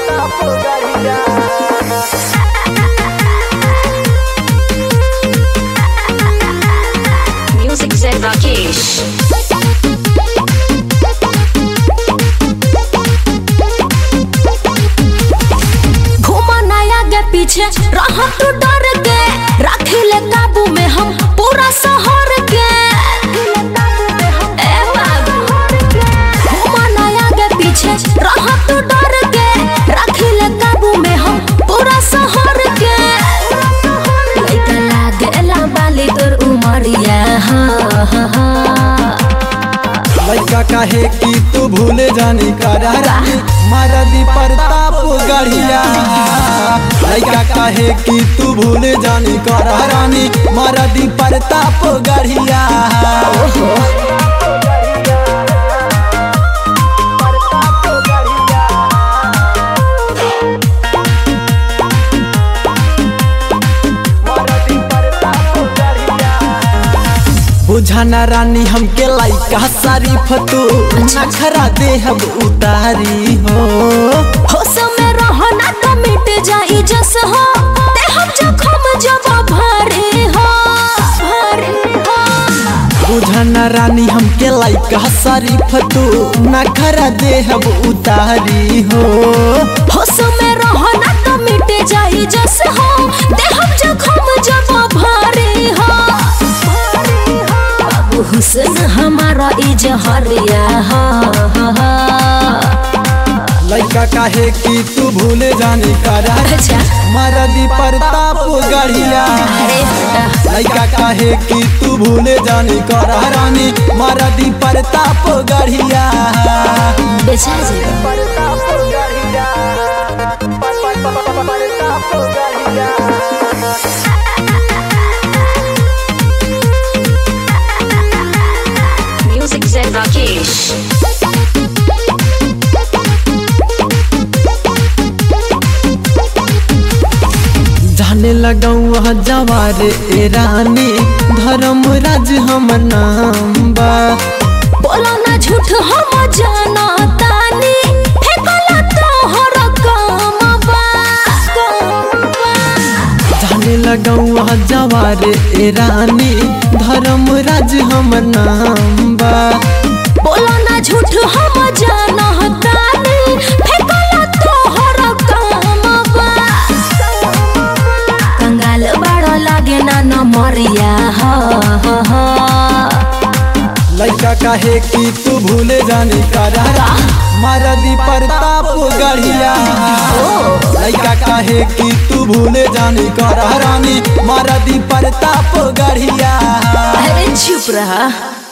Music Zen Rakesh. घूमा नया के पीछे रह तू डर के रख ले काबू में हम पूरा शहर के ए बाबू घूमा नया के पीछे रह तू डर के रख ले काबू में हम पूरा शहर के लइका लागेला बाली तोर उमरिया हाँ हाँ हाँ लड़का काहे कि तू भूले जानी करारा मारदी प्रताप गढ़िया लड़का काहे कि तू भूले जानी करारानी मारदी प्रताप गढ़िया बुझाना रानी हमके लाइका शरीफ तू नखरा देहब उतारी हो होश में रहो ना तो मिट जाई जस हो ते हम जखम जब भारी हो भारी हो बुझाना रानी हमके लाइका शरीफ तू नखरा देहब उतारी हो होश में रहो ना तो मिट जाई जस हो ते हम जखम जब भारी हो भारी हो बाबू हुस्न हमारा इजहरिया हा हा हा लड़का काहे कि तू भूले जानी करार अच्छा मरदी प्रताप गढ़िया अरे बेटा लड़का काहे कि तू भूले जानी करारानी मरदी प्रताप गढ़िया बेचा जी Music Zen Rakesh. जाने लगाऊ जवार ए रानी धर्म राज हम नाम बा बोलो ना झूठ हम जाना तानी फेकला तो हर काम बा काम बा। जाने लगाऊ जवार ए रानी धर्म राज हम नाम बा बोलो ना झूठ हम जाना तानी फेकला तो हर काम बा कंगाल बड़ा लागे ना न मरिया हा हा हा लड़का काहे कि तू भूले जानी करारा मरदी प्रताप गढ़िया लड़का काहे कि तू भूले जानी करारानी मरदी प्रताप गढ़िया अरे चुप रहा